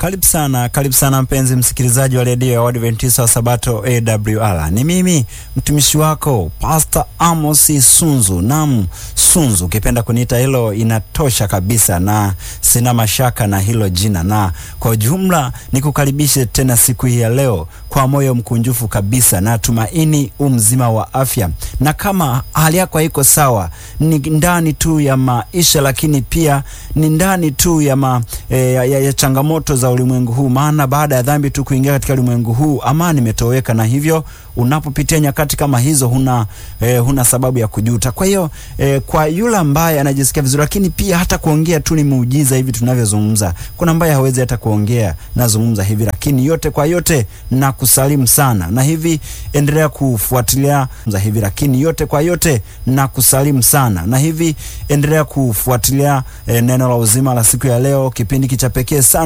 Karibu sana, karibu sana mpenzi msikilizaji wa redio ya Waadventista wa Sabato AWR. Ni mimi mtumishi wako Pastor Amos Sunzu. Naam, Sunzu, ukipenda kuniita hilo inatosha kabisa, na sina mashaka na hilo jina, na kwa ujumla nikukaribishe tena siku hii ya leo kwa moyo mkunjufu kabisa, na tumaini umzima wa afya, na kama hali yako haiko sawa, ni ndani tu ya maisha, lakini pia ni ndani tu ya, ma, e, ya, ya, ya changamoto za ulimwengu huu, maana baada ya dhambi tu kuingia katika ulimwengu huu amani imetoweka, na hivyo unapopitia nyakati kama hizo huna, eh, huna sababu ya kujuta. Kwa hiyo eh, kwa yule ambaye anajisikia vizuri, lakini pia hata kuongea tu ni muujiza hivi tunavyozungumza. Kuna ambaye hawezi hata kuongea, nazungumza hivi, lakini yote kwa yote na kusalimu sana, na hivi endelea kufuatilia za hivi, lakini yote kwa yote na kusalimu sana, na hivi endelea kufuatilia eh, neno la uzima la siku ya leo, kipindi kicha pekee sana